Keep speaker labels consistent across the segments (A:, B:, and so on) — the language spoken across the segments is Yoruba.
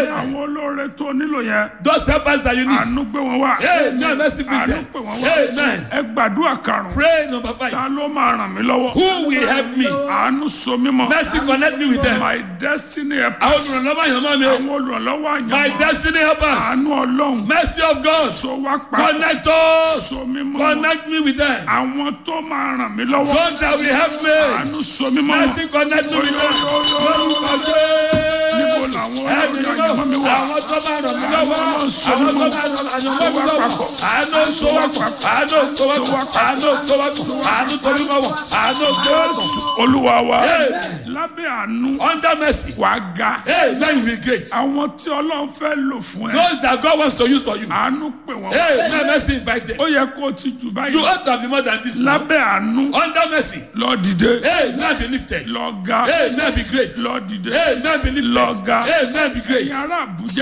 A: àwọn olóore tó nílò yẹn
B: Those helpers that you need.
A: àánú gbé wọn wá
B: Amen. Mercy be
A: àánú
B: there.
A: pè wọn wá
B: Amen.
A: ẹ gbàdúrà karùn-ún
B: Pray number five.
A: ta ló máa ràn mí lọ́wọ́
B: Who will help me?
A: àánú so mímọ́
B: Mercy connect me with them.
A: my destiny help
B: Àwọn olùrànlọ́wọ́ àyànmọ́ mi o.
A: àwọn olùrànlọ́wọ́
B: My
A: àyànmọ́
B: destiny helpers.
A: àánú ọlọ́run
B: Mercy of God.
A: so wá pa
B: Connect us.
A: so mímọ́
B: Connect me with them.
A: àwọn tó máa ràn mí lọ́wọ́
B: God that will help me.
A: àánú so mímọ́
B: Mercy connect me with them. Lórúkọ
A: níbo
B: Jésù.
A: làwọn
B: Ẹ̀mí
A: olóore àyànmọ́ mi
B: mímọ́.
A: wà
B: Àwọn tó máa ràn mí lọ́wọ́. Àwọn tó máa ràn àyànmọ́ mi lọ́wọ́. Àánú tó wá pọ̀. Àánú tó wá pọ̀. Àánú tó wá pọ̀. Àánú tó wá pọ̀. Àánú tó wá pọ̀.
A: olúwa wa
B: Hey.
A: lábẹ́ àánú
B: Under mercy.
A: wà ga
B: Hey, now you will be great.
A: àwọn tí ọlọ́run fẹ́ lò fún ẹ
B: Those that God wants to use for you.
A: àánú pè wọ́n
B: Hey, now mercy invite them.
A: ó yẹ kó o ti jù
B: You
A: báyìí
B: ought to be more than this. now.
A: lábẹ́ àánú
B: Under mercy.
A: lọ dìde
B: Hey, now be lifted.
A: lọ ga
B: Hey, now be great.
A: lọ dìde
B: Hey, now be lifted.
A: lọ ga
B: Hey, now be great.
A: ẹ̀yin ará àbújá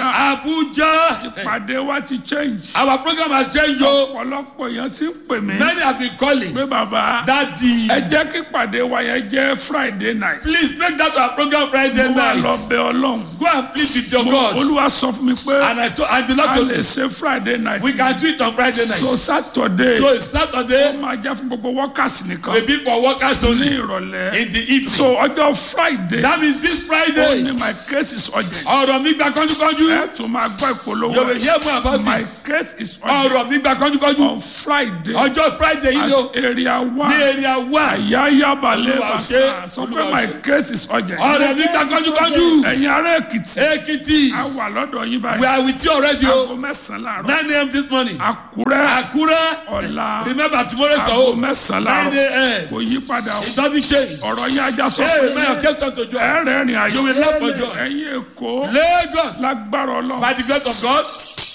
B: Abuja.
A: ìpàdé wa ti change
B: Our program has changed. yo.
A: ọ̀pọ̀lọpọ̀ èèyàn ti ń pè mí
B: Many have been calling.
A: pé bàbá
B: Daddy.
A: ẹ jẹ́ kí ìpàdé wa yẹn jẹ́ friday night
B: Please make that our program Friday
A: mo wà lọ
B: night.
A: bẹ ọlọ́run
B: Go and plead with your God.
A: olúwa sọ fún mi pé
B: And I told and the Lord
A: a
B: told
A: lè
B: me
A: ṣe friday night
B: we can do it on Friday night.
A: so saturday
B: So it's Saturday.
A: máa jẹ́ fún gbogbo workers nìkan
B: Will be for workers
A: ní
B: only
A: ìrọ̀lẹ́
B: in the evening.
A: so ọjọ́ friday
B: That means this
A: ó
B: Friday.
A: ní my case is urgent
B: Ọ̀rọ̀ mi gba kánjúkánjú.
A: ẹ tún máa gbọ́ ìpolówó
B: You will hear more about
A: my
B: this.
A: case is urgent
B: Ọ̀rọ̀ mi gba kánjúkánjú.
A: on friday
B: Ọjọ́ Friday yìí ni o.
A: at area
B: Ní
A: one
B: area one.
A: ayayabalẹ̀
B: Olúwa
A: bàṣà
B: ṣe,
A: sọ pé
B: Olúwa
A: my
B: ṣe.
A: case is urgent
B: Ọ̀rọ̀ mi gba kánjúkánjú.
A: ẹ̀yin ará èkìtì
B: Ekiti.
A: a wà lọ́dọ̀ yín
B: We
A: báyìí
B: are with you already
A: aago
B: o.
A: mẹ́sàn-án láàárọ̀
B: 9 a.m. this morning.
A: àkúrẹ́
B: Akure.
A: ọ̀la
B: Remember tomorrow is our
A: aago
B: home.
A: mẹ́sàn-án
B: 9
A: láàárọ̀
B: a.m.
A: kò yí padà o
B: It doesn't change.
A: ọ̀rọ̀ yín ajá sọ
B: Hey,
A: pé
B: may your case come to joy.
A: ẹ̀rẹ̀ rìn àjò
B: You will laugh for joy.
A: ẹ̀yin èkó
B: Lagos.
A: lágbára ọlọ́run
B: By the grace of God.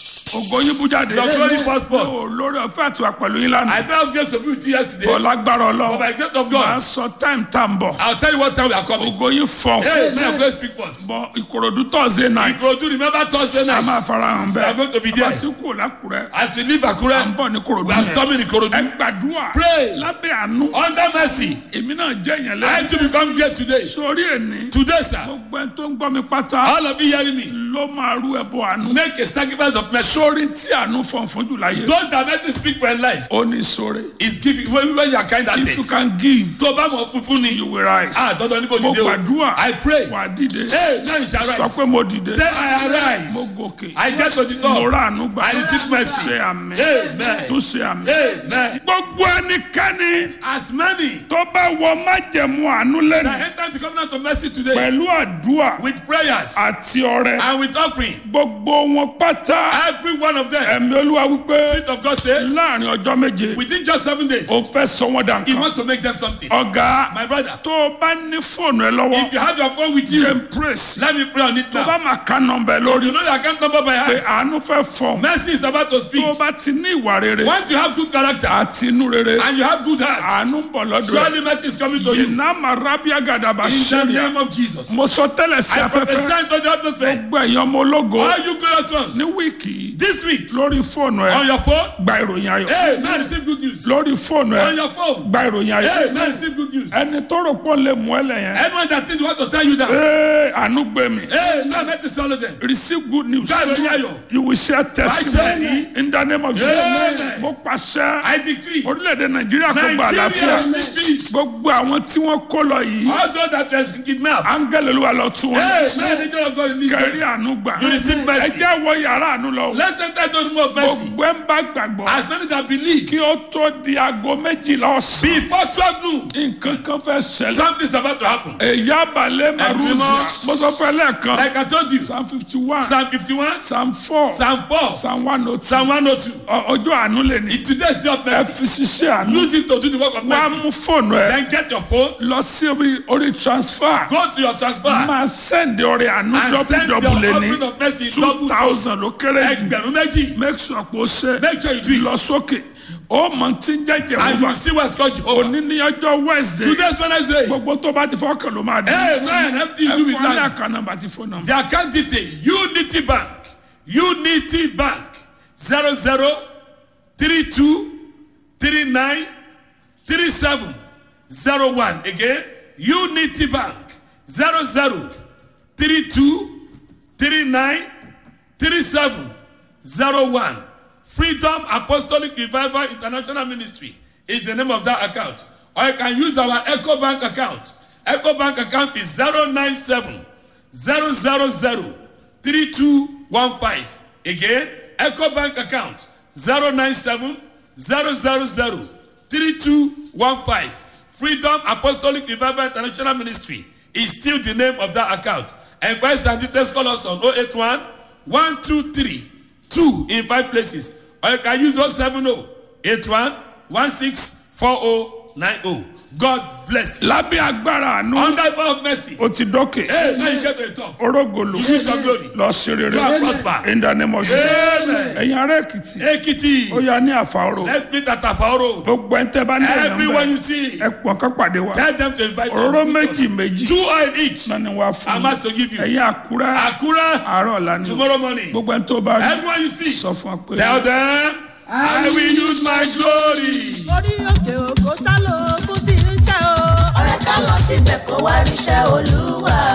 A: ògo yín bú jáde
B: Your glory passport.
A: Ó, lórí ọ̀fẹ́ àti wà pẹ̀lú yín lánàá
B: I don't have grace to be with you
A: bọ̀
B: yesterday.
A: lágbára
B: But
A: ọlọ́run
B: by the grace of
A: máa
B: God.
A: sọ time tá n bọ̀
B: I'll tell you what time we are coming.
A: ògo yín fọ̀
B: Hey, may your grace speak forth.
A: bọ̀ ìkòròdú thursday night
B: Ìkòròdú remember Thursday
A: a máa
B: night.
A: fara hàn
B: We are going to be
A: bẹ́ẹ̀
B: there.
A: àti kú lákùrẹ́
B: As we leave
A: à ń
B: Akure,
A: bọ̀ ní kòròdú
B: we are
A: yẹn
B: storming
A: ẹ
B: Ìkòròdú.
A: gbàdúrà
B: Pray.
A: lábẹ́ àánú
B: Under mercy.
A: èmi náà jẹ́ yẹn
B: I
A: lẹ́yìn
B: too become great today.
A: sórí ẹni
B: Today, sir.
A: gbogbo ẹni tó ń gbọ́ mi pátá
B: All of you hearing me.
A: ló máa rú ẹbọ àánú
B: Make a sacrifice of mercy.
A: sórí tí àánú fọ̀n fún jù láyé
B: Those that make you speak for your life
A: ó ní sórí
B: is giving when, when you are kind
A: if you
B: hearted.
A: can give
B: Tó o bá mọ̀ funfun ni.
A: you will rise
B: Ah, dandan ni kò
A: mo
B: dìde o.
A: gbàdúrà
B: I pray.
A: wà á dìde
B: Hey, now you shall
A: sọ
B: rise.
A: pé mo dìde
B: Say I arise.
A: mo gòkè
B: I get to the
A: mo
B: top.
A: rà àánú gbà
B: I receive mercy.
A: ṣe àmì
B: Amen.
A: tún ṣe àmì
B: Amen.
A: gbogbo ẹnikẹ́ni
B: As many
A: tó bá wọ májẹ̀mú àánú lẹ́nu
B: that enter into covenant of mercy today
A: pẹ̀lú àdúrà
B: with prayers
A: àti ọrẹ
B: and with offering,
A: gbogbo wọn pátá
B: every one of them,
A: ẹ̀mí olúwa wípé
B: Spirit of God says,
A: láàrin ọjọ́ méje
B: within just seven days,
A: ó fẹ́ sọ wọ́n dà
B: He
A: nǹkan
B: wants to make them something.
A: ọ̀gá
B: My brother,
A: tó o bá ní fóònù ẹ lọ́wọ́
B: if you have your phone with
A: jẹ́
B: you,
A: n praise
B: let me pray on it
A: tó bá
B: now.
A: máa ká nọmba ẹ lórí
B: You know your account number by
A: pé
B: heart.
A: àánú fẹ́ fọ̀
B: Mercy is about to
A: tó o
B: speak.
A: bá ti ní ìwà rere
B: Once you have good character
A: àti inú rere
B: and you have good heart,
A: àánú ń bọ̀ lọ́dọ̀ ẹ̀
B: surely mercy is coming to you.
A: iná máa rábíà gàdàbà
B: In the
A: ṣẹlẹ̀
B: name of Jesus.
A: mo sọ tẹ́lẹ̀ sí
B: I
A: afẹ́fẹ́
B: prophesy into the atmosphere.
A: gbogbo ẹ̀yàn ọmọ ológo
B: All you glorious ones,
A: ní wíìkì yìí
B: this week,
A: lórí fóònù ẹ
B: on your phone,
A: gba ìròyìn ayọ̀
B: hey, man, receive good news.
A: lórí fóònù ẹ
B: On your phone,
A: gba ìròyìn ayọ̀
B: hey, man, receive good news.
A: ẹni tó rò pọ̀ lè mú ẹ lẹ́yìn
B: Anyone that thinks want to tell you that,
A: ee àánú gbé mi
B: hey, man, let me swallow them.
A: receive good news
B: God, when you are your-
A: you will share testimony
B: Amen.
A: in the name of
B: Amen.
A: Jesus mo pàṣẹ
B: I decree,
A: orílẹ̀-èdè nàìjíríà kó gba àlàáfíà
B: Nigeria will be
A: gbogbo àwọn tí wọ́n kó lọ yìí
B: all those that has been kidnapped.
A: áńgẹ́lì olúwa lọ tún wọn
B: Hey, man, the angel of God release
A: kẹrí
B: them.
A: àánú gbà
B: You receive mercy.
A: ẹ jẹ́ wọ yàrá àánú lọ
B: Let's enter into the room of mercy.
A: gbogbo ẹ̀ ń bá gbàgbọ́
B: As many that believe,
A: kí ó tó di aago méjìlá ọ̀sán
B: before 12 noon,
A: nǹkan kan fẹ́ ṣẹlẹ̀
B: something's about to happen.
A: èyí abalẹ̀ maruzia
B: mímọ́.
A: mo sọ fún ẹ lẹ́ẹ̀kan
B: Like I told you,
A: psalm fifty one
B: Psalm 51,
A: psalm four
B: Psalm 4,
A: psalm one oh two
B: Psalm 102.
A: ọjọ́ àánú lè ní
B: In today's day of
A: ẹ
B: mercy,
A: fi ṣiṣẹ́ àánú
B: use it to do the work of
A: wá
B: mercy.
A: mú fóònù ẹ
B: Then get your phone,
A: lọ sí orí orí transfer
B: go to your transfer,
A: máa sẹ́ndì ọrẹ àánú
B: and send your
A: dọ́bù lè
B: offering
A: ní
B: of mercy in
A: two
B: double fold.
A: thousand ló kéré jù
B: Ẹgbẹ̀rún méjì.
A: make sure pé ó ṣe
B: Make sure you do
A: lọ
B: it.
A: sókè ó mọ tí ń jẹ́jẹ́
B: And you
A: wọ́n
B: will see what's called Jehovah.
A: òní ní ọjọ́ wednesday
B: Today's Wednesday.
A: gbogbo tó bá ti fọ́kàn ló máa dé
B: Hey, man, everything you do
A: ẹ
B: with
A: fún ọ ní
B: life.
A: àká nọ́mbà àti fóònù nọ́mbà.
B: The account detail, Unity Bank, Unity Bank, 00 32 39 37 01. Again, Unity Bank, 00 32 39 three seven zero one freedom apostolic revival international ministry is the name of that account or you can use our eco bank account eco bank account is zero nine seven zero zero zero three two one five again eco bank account zero nine seven zero zero zero three two one five freedom apostolic revival international ministry is still the name of that account enquest and details call us on oh eight one one two three two in five places or you can use oh seven oh eight one one six four oh nine oh god bless you
A: lábẹ́ agbára àánú
B: under the power of mercy
A: ó ti dókè
B: hey now you get to the top
A: orógolo
B: you use your glory
A: lọ sí rere
B: you are prosper
A: in the name of Jesus
B: amen
A: ẹ̀yin ará èkìtì
B: ekiti
A: ó yá ní àfàrò
B: let's meet at afa road
A: gbogbo ẹ̀ ń tẹ́ bá ní ẹ̀yàn
B: everyone
A: bẹ́ẹ̀
B: you see
A: ẹ pọ̀n ká pàdé wa
B: tell them to invite
A: òróró
B: you
A: méjì méjì
B: two oil each
A: náà ni wàá fún
B: i'm asked to give you
A: ẹ̀yin àkúrẹ́
B: akura
A: àárọ̀ ọ̀la ni o.
B: tomorrow morning
A: gbogbo ẹ̀ ń tó bá rí
B: everyone you see
A: sọ fún wa pé
B: tell them i will use my glory.
C: orí òkè òkò ṣálò ogun ti ń ṣe o.
D: ọ̀rẹ́ ká lọ síbẹ̀ kó wá ríṣẹ́ olúwa.